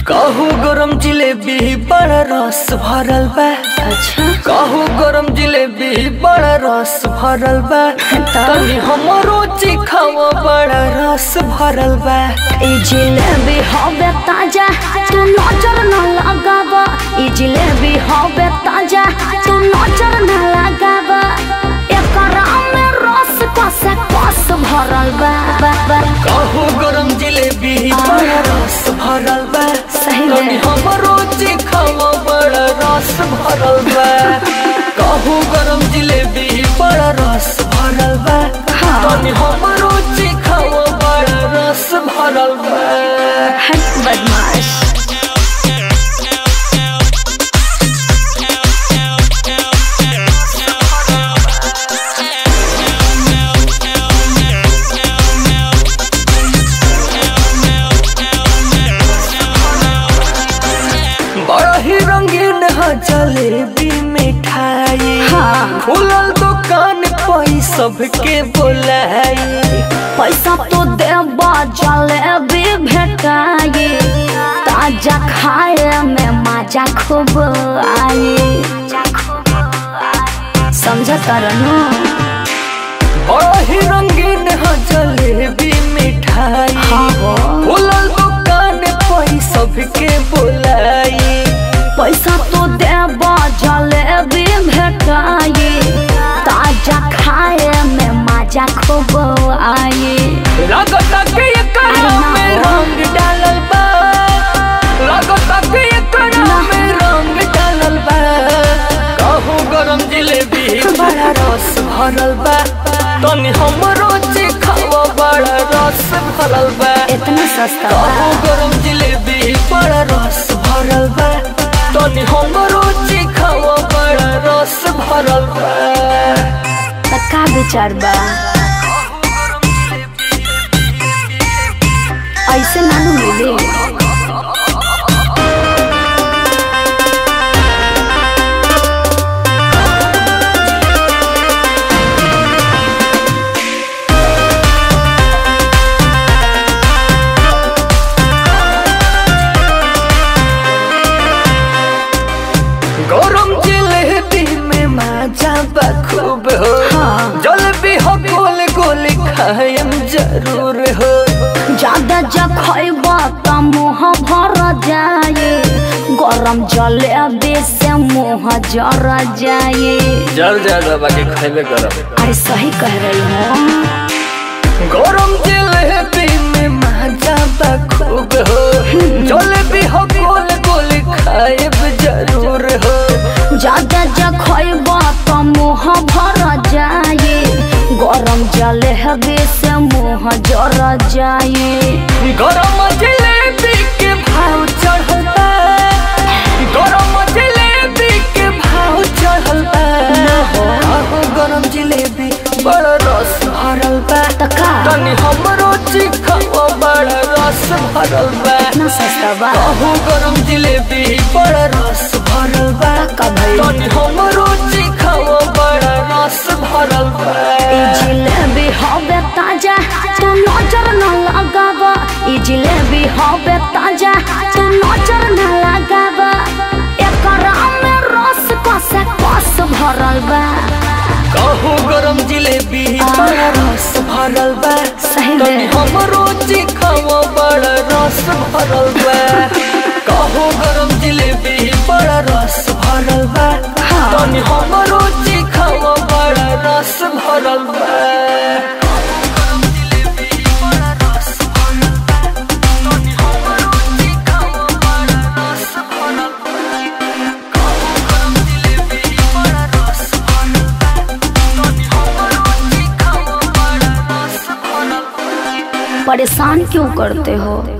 कहू गरम जिलेबी बड़ा रस भरल बा अच्छा कहू गरम जिलेबी बड़ा रस भरल बा तनी हमरो चिखावा बड़ा रस भरल बा ई जिलेबी हवे ताजा तू नजर न लगावा ई जिलेबी हवे ताजा तू नजर न लगावा एकरा में रस कसे कस भरल बा बा, बा। कहू गरम जिलेबी बड़ा रस भरल बा सही में। तनी हमरो चिखावा बड़ा रस भरल बा कहू गरम जिलेबी बड़ा रस भरल बा हाँ। तनी हमरो चिखावा बड़ा रस भरल बा हट बदमाश बड़ा ही रंगीन है जलेबी मिठाई हाँ। खुलल दुकान पई सबके बोलाई पैसा तो देबा जलेबी भेटाई ताजा खाए में मजा खूब आई समझ तरनू बड़ा ही रंगीन है जलेबी मिठाई हाँ हो। खुलल दुकान पई सबके बोलाई पैसा तो देबा जलेबी भेटाई ताजा खाए में मजा खूब आई लागता के एकरा में रंग डालल बा लागता के एकरा में रंग डालल बा कहू गरम जिलेबी बड़ा रस भरल बा तनी हमरो चिखावा बड़ा रस भरल बा इतना सस्ता कहू बा गरम जिलेबी बड़ा रस भरल बा तनी हमरो चिखावा बड़ा रस भरल बा त का विचार बा ऐसे नानू मिली गरम जिलेबी में मजा बा खूब हो हाँ। जलेबी हो गोल गोल खायम जरूर हो ज्यादा जखब त मुँह भर जाए गरम जलेबी से मुँह जर जाए जर जर बाकी खाइबे गरम अरे सही कह रही हूँ गरम जिलेबी में मजा बा खूब हो जलेबी हो गोल गोल खायब जरूर हो ज्यादा जखब त मुँह भर जाए गरम जलेबी से मुँह जर जाए गरम जिलेबी के भाव चढ़ल बा गरम जिलेबी के भाव चढ़ल बा आहो गरम जिलेबी बड़ा रस भरल बा त का तनी हमरो चिखावा बड़ा रस भरल बा इतना सस्ता बा आहो गरम जिलेबी बड़ा रस भरल बा का भइल? तनी हमरो चिखावा बड़ा रस भरल बा ई जिलेबी हवे ताजा तू नजर न लगावा ई जिलेबी हवे ताजा तू नजर न लगावा एकरा में रस कसे कस भरल बा कहू गरम जिलेबी बड़ा रस भरल बा सही में। तनी हमरो चिखावा बड़ा रस भरल बा कहू गरम जिलेबी बड़ा रस भरल बा हाँ। तनी हमरो चिखावा बड़ा रस भरल बा परेशान क्यों करते हो